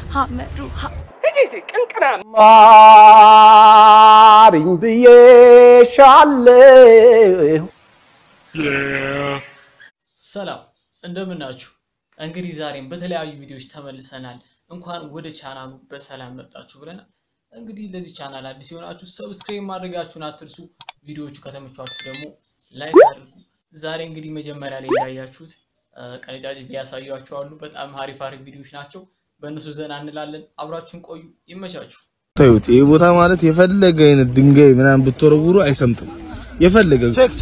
ሀመዱ ሀ ቅንቅና ማሪኝ ብዬሻለሁ። ሰላም እንደምናችሁ። እንግዲህ ዛሬም በተለያዩ ቪዲዮዎች ተመልሰናል። እንኳን ወደ ቻናሉ በሰላም መጣችሁ ብለናል። እንግዲህ ለዚህ ቻናል አዲስ የሆናችሁ ሰብስክራይብ ማድረጋችሁን አትርሱ። ቪዲዮዎቹ ከተመቿችሁ ደግሞ ላይክ አድርጉ። ዛሬ እንግዲህ መጀመሪያ ላይ እንዳያችሁት ቀነጫጭ ያሳያችኋሉ። በጣም አሪፍ አሪፍ ቪዲዮዎች ናቸው። በእነሱ ዘና እንላለን። አብራችሁን ቆዩ። ይመቻችሁ። ታዩት ይህ ቦታ ማለት የፈለገ አይነት ድንጋይ ምናምን ብትወረውሩ አይሰምጥም። የፈለገ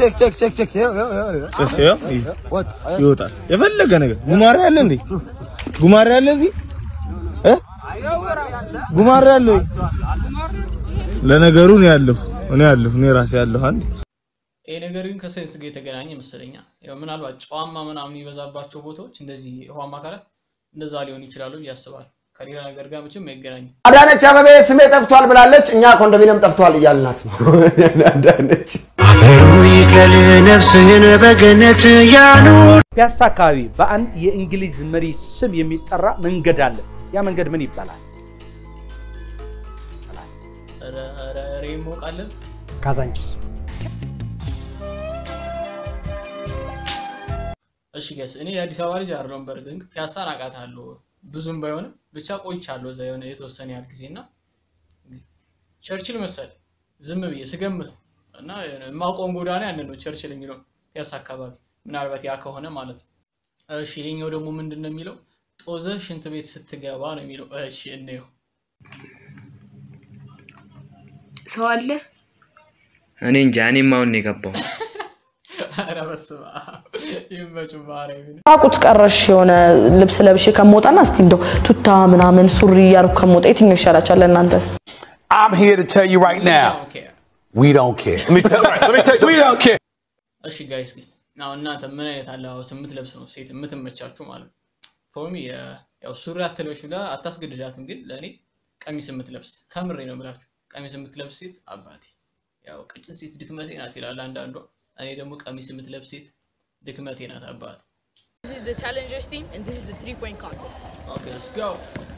ጭስ ያው ይወጣል። የፈለገ ነገር ጉማሬ አለ እንዴ? ጉማሬ አለ እዚህ እ ጉማሬ አለ ወይ? ለነገሩ ነው ያለሁ እኔ ያለሁ እኔ ራሴ ያለሁ አንድ ይሄ ነገር ግን ከሳይንስ ጋር የተገናኘ መሰለኛ። ያው ምናልባት ጨዋማ ምናምን የሚበዛባቸው ቦታዎች እንደዚህ ውሃማ አካላት እንደዛ ሊሆኑ ይችላሉ ብዬ አስባለሁ። ከሌላ ነገር ጋር መቼም አይገናኝም። አዳነች አበቤ ስሜ ጠፍቷል ብላለች። እኛ ኮንዶሚኒየም ጠፍቷል እያልናት ነው። አዳነች ይቀል ነፍስህን በገነት ያኑር። ፒያሳ አካባቢ በአንድ የእንግሊዝ መሪ ስም የሚጠራ መንገድ አለ። ያ መንገድ ምን ይባላል? ኧረ ኧረ ኧረ ይሞቃለን። ካዛንቺስ። እሺ ገስ እኔ የአዲስ አበባ ልጅ አይደለሁም። በእርግጥ ግን ፒያሳን አውቃታለሁ ብዙም ባይሆንም ብቻ ቆይቻለሁ እዛ የሆነ የተወሰነ ያህል ጊዜ እና ቸርችል መሰል ዝም ብዬ ስገምተው እና የማውቀውን ጎዳና ያንን ነው ቸርችል የሚለው ፒያሳ አካባቢ ምናልባት ያ ከሆነ ማለት ነው። እሺ ይሄኛው ደግሞ ምንድን ነው የሚለው ጦዘ ሽንት ቤት ስትገባ ነው የሚለው። እሺ እንየው። ሰው አለ እኔ እንጃ እኔም አሁን ነው የገባው። ኧረ በስመ አብ ይመችው ማርያምን። ራቁት ቀረሽ የሆነ ልብስ ለብሼ ከመውጣና እስቲ እንደው ቱታ ምናምን ሱሪ እያልኩ ከመውጣ የትኛው ይሻላችኋል ለእናንተስ? I'm here to tell you right now, ኦኬ we don't care. Let me tell, let me tell you, we don't care. እሺ ጋይስ ግን አሁን እናንተ ምን አይነት አለባበስ የምትለብስ ነው ሴት የምትመቻችሁ ማለት ነው? ፎርሚ ያው ሱሪ አትለብሽ ብላ አታስገድዳትም፣ ግን ለእኔ ቀሚስ የምትለብስ ከምሬ ነው የምላችሁ ቀሚስ የምትለብስ ሴት አባቴ። ያው ቀጭን ሴት ድክመቴ ናት ይላል አንዳንዷ። እኔ ደግሞ ቀሚስ የምትለብስ ሴት ድክመቴ ናት አባቴ። This is the challengers team and this is the three point contest. ኦኬ ሌትስ ጎ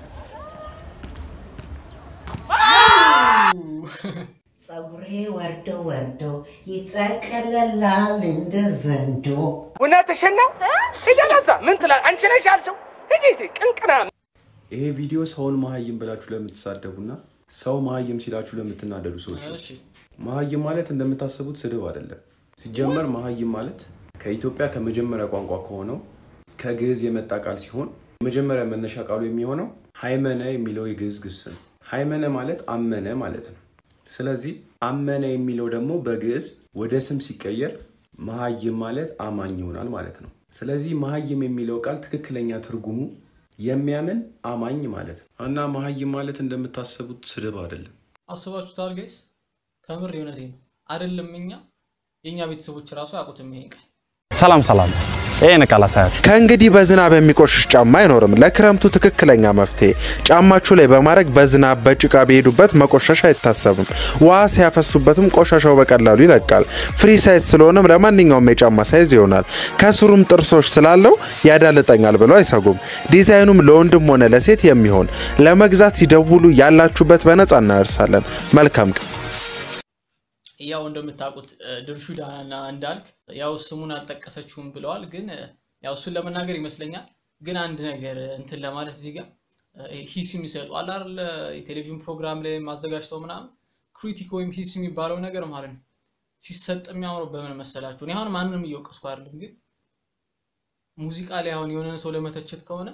ጸጉሬ ወርዶ ወርዶ ይጠቀለላል እንደ ዘንዶ። እውነትሽን ነው። ሂደን እዛ ምን ትላለህ? አንቺ ነሽ ያልሽው። ሂጂ ሂጂ ቅንቅና ይሄ ቪዲዮ ሰውን መሀይም ብላችሁ ለምትሳደቡና ሰው መሀይም ሲላችሁ ለምትናደዱ ሰዎች ነው። እሺ መሀይም ማለት እንደምታስቡት ስድብ አይደለም። ሲጀመር መሀይም ማለት ከኢትዮጵያ ከመጀመሪያ ቋንቋ ከሆነው ከግዕዝ የመጣ ቃል ሲሆን የመጀመሪያ መነሻ ቃሉ የሚሆነው ሃይመነ የሚለው የግዕዝ ግስ ነው። ሃይመነ ማለት አመነ ማለት ነው። ስለዚህ አመነ የሚለው ደግሞ በግዕዝ ወደ ስም ሲቀየር መሀይም ማለት አማኝ ይሆናል ማለት ነው። ስለዚህ መሀይም የሚለው ቃል ትክክለኛ ትርጉሙ የሚያምን አማኝ ማለት ነው እና መሀይም ማለት እንደምታስቡት ስድብ አይደለም። አስባችሁታል ጋይስ? ከምር የእውነቴ ነው አይደለም። እኛ የእኛ ቤተሰቦች ራሱ አያውቁትም ይሄን ቃል። ሰላም ሰላም፣ ይህን ቃል አሳያችሁ። ከእንግዲህ በዝናብ የሚቆሽሽ ጫማ አይኖርም። ለክረምቱ ትክክለኛ መፍትሄ ጫማችሁ ላይ በማድረግ በዝናብ በጭቃ ቢሄዱበት መቆሸሽ አይታሰብም። ውሃ ሲያፈሱበትም ቆሻሻው በቀላሉ ይለቃል። ፍሪ ሳይዝ ስለሆነም ለማንኛውም የጫማ ሳይዝ ይሆናል። ከስሩም ጥርሶች ስላለው ያዳልጠኛል ብለው አይሰጉም። ዲዛይኑም ለወንድም ሆነ ለሴት የሚሆን ለመግዛት ሲደውሉ ያላችሁበት በነጻ እናደርሳለን። መልካም ቀን። ያው እንደምታውቁት ድርሹ ዳናና እንዳልክ ያው ስሙን አልጠቀሰችውም ብለዋል። ግን ያው እሱን ለመናገር ይመስለኛል። ግን አንድ ነገር እንትን ለማለት እዚህ ጋር ሂስ የሚሰጡ አለ አይደል? የቴሌቪዥን ፕሮግራም ላይ ማዘጋጅተው ምናምን ክሪቲክ ወይም ሂስ የሚባለው ነገር ማለት ነው ሲሰጥ የሚያምረው በምን መሰላችሁ? እኔ አሁን ማንንም እየወቀስኩ አይደለም፣ ግን ሙዚቃ ላይ አሁን የሆነ ሰው ለመተቸት ከሆነ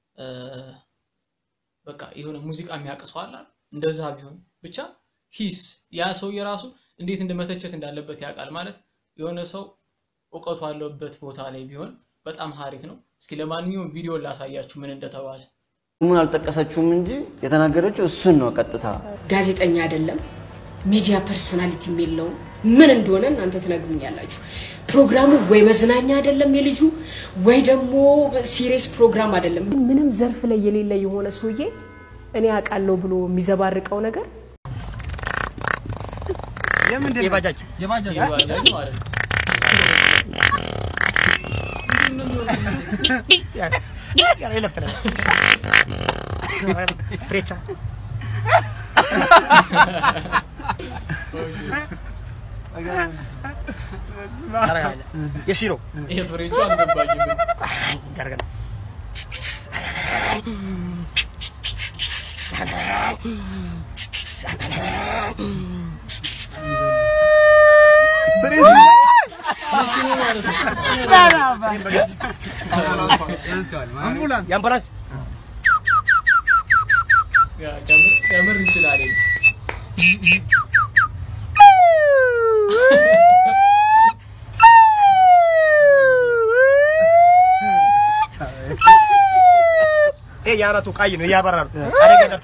በቃ የሆነ ሙዚቃ የሚያቅሰው አለ አይደል? እንደዛ ቢሆን ብቻ ሂስ ያ ሰው የራሱ እንዴት እንደመተቸት እንዳለበት ያውቃል። ማለት የሆነ ሰው እውቀቱ አለበት ቦታ ላይ ቢሆን በጣም ሀሪፍ ነው። እስኪ ለማንኛውም ቪዲዮ ላሳያችሁ ምን እንደተባለ። ምን አልጠቀሰችውም እንጂ የተናገረችው እሱን ነው ቀጥታ። ጋዜጠኛ አይደለም፣ ሚዲያ ፐርሰናሊቲም የለውም። ምን እንደሆነ እናንተ ትነግሩኛላችሁ። ፕሮግራሙ ወይ መዝናኛ አይደለም የልጁ ወይ ደግሞ ሲሪየስ ፕሮግራም አይደለም። ምንም ዘርፍ ላይ የሌለ የሆነ ሰውዬ እኔ አውቃለሁ ብሎ የሚዘባርቀው ነገር የባጃጅ የባጃጅ ማለት ነው። ፍሬቻ ታረጋለህ። የሲ ነው ይሄ ፍሬቹ አልገባኝም። ታረጋለህ። የአምቡላንስ ያ ከምር ከምር ይችላል እንጂ ይሄ የአናቱ ቀይ ነው እያበራ ነው። አደጋ ደርቶ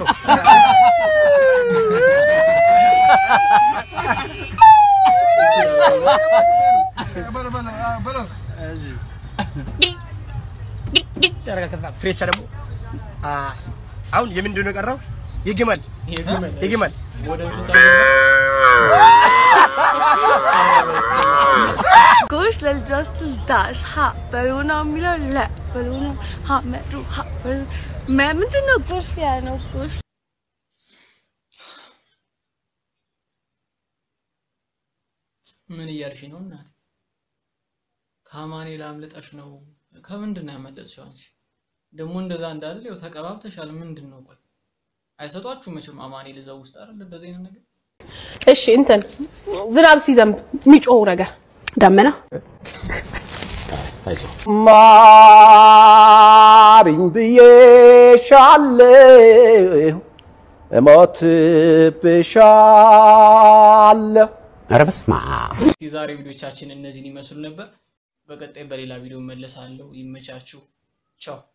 ፍሬቻ ደግሞ አ፣ አሁን የምንድን ነው የቀረው? የግመል የግመል የግመል ወደ እንስሳ ጎሽ ለልጇስ ትልዳሽ ሀ በሉ ነው የሚለው ለ በሉ ነው ሀ መዱ ሀ በሉ መ ምንድን ነው ጎሽ ያ ነው ጎሽ ምን እያልሽ ነው እናት? ከአማኑኤል አምልጠሽ ነው? ከምንድን ነው ያመለጥሽው አንቺ? ደግሞ እንደዛ እንዳለ ያው ተቀባብተሻል። ምንድን ነው ቆይ አይሰጧችሁ መቼም አማኑኤል እዛው ውስጥ አይደል እንደዚህ አይነት ነገር እሺ እንትን ዝናብ ሲዘንብ የሚጮው ነገር ደመና ማሪኝ ብዬሻለሁ እሞትብሻለሁ። ኧረ በስመ አብ። የዛሬ ቪዲዮቻችን እነዚህን ይመስሉ ነበር። በቀጣይ በሌላ ቪዲዮ መለሳለሁ። ይመቻችሁ። ቻው